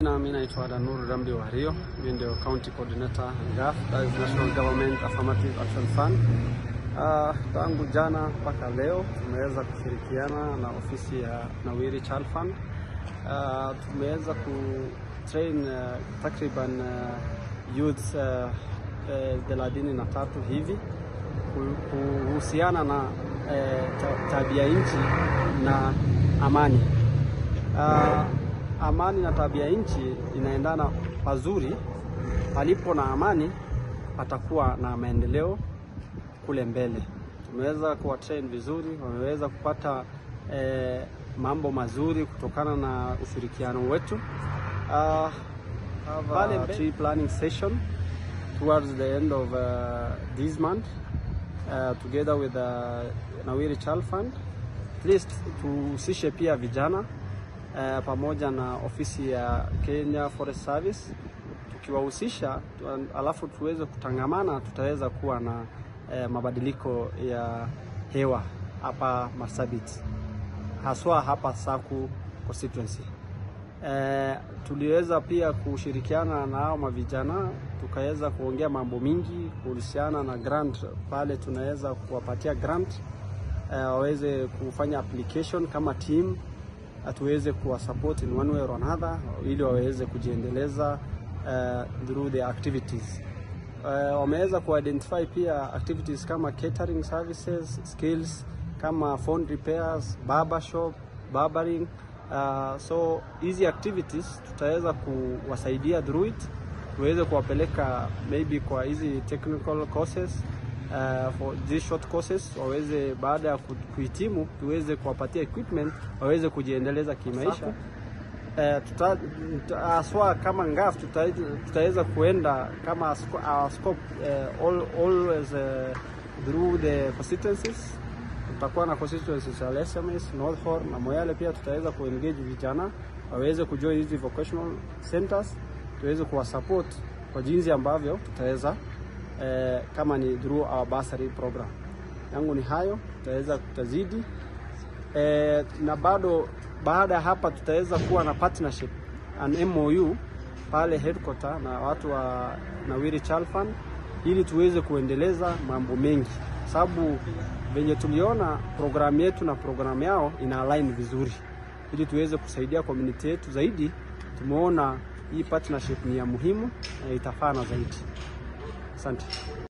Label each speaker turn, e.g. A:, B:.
A: Na mimi naitwa Danur Rambi Wario, mimi ndio county coordinator NGAF, that is National Government Affirmative Action Fund. Uh, tangu jana mpaka leo tumeweza kushirikiana na ofisi ya Nawiri Child Fund. Uh, tumeweza ku train uh, takriban uh, youths thelathini uh, uh, na tatu hivi kuhusiana na eh, tabia nchi na amani. Uh, amani na tabia nchi inaendana pazuri. Palipo na amani, patakuwa na maendeleo kule mbele. Tumeweza kuwa train vizuri, wameweza kupata eh, mambo mazuri kutokana na ushirikiano wetu. Uh, have a tree planning session towards the end of uh, this month uh, together with the Nawiri Child Fund. At least tuhusishe pia vijana uh, pamoja na ofisi ya Kenya Forest Service. Tukiwahusisha tu, alafu tuweze kutangamana, tutaweza kuwa na uh, mabadiliko ya hewa hapa Marsabit, haswa hapa Saku constituency. Uh, tuliweza pia kushirikiana na hao mavijana tukaweza kuongea mambo mingi kuhusiana na grant pale, tunaweza kuwapatia grant waweze uh, kufanya application kama team, tuweze kuwa support in one way or another, ili waweze kujiendeleza uh, through the activities uh, wameweza kuidentify pia activities kama catering services, skills kama phone repairs, barber shop, barbering Uh, so hizi activities tutaweza kuwasaidia through it, tuweze kuwapeleka maybe kwa hizi technical courses uh, for these short courses, waweze baada ya kuhitimu tuweze kuwapatia equipment waweze kujiendeleza kimaisha. Uh, haswa kama NGAF tutaweza kuenda kama our scope uh, all, always uh, through the constituencies tutakuwa na constituencies ya SMS, North Horn na Moyale. Pia tutaweza kuengage vijana waweze kujoin hizi vocational centers, tuweze kuwasupport kwa jinsi ambavyo tutaweza eh, kama ni through our bursary program. Yangu ni hayo, tutaweza tutazidi eh, na bado baada ya hapa tutaweza kuwa na partnership an MOU pale headquarter na watu wa Nawiri Child Fund ili tuweze kuendeleza mambo mengi, sababu venye tuliona programu yetu na programu yao ina align vizuri, ili tuweze kusaidia community yetu zaidi. Tumeona hii partnership ni ya muhimu na itafana zaidi. Asante.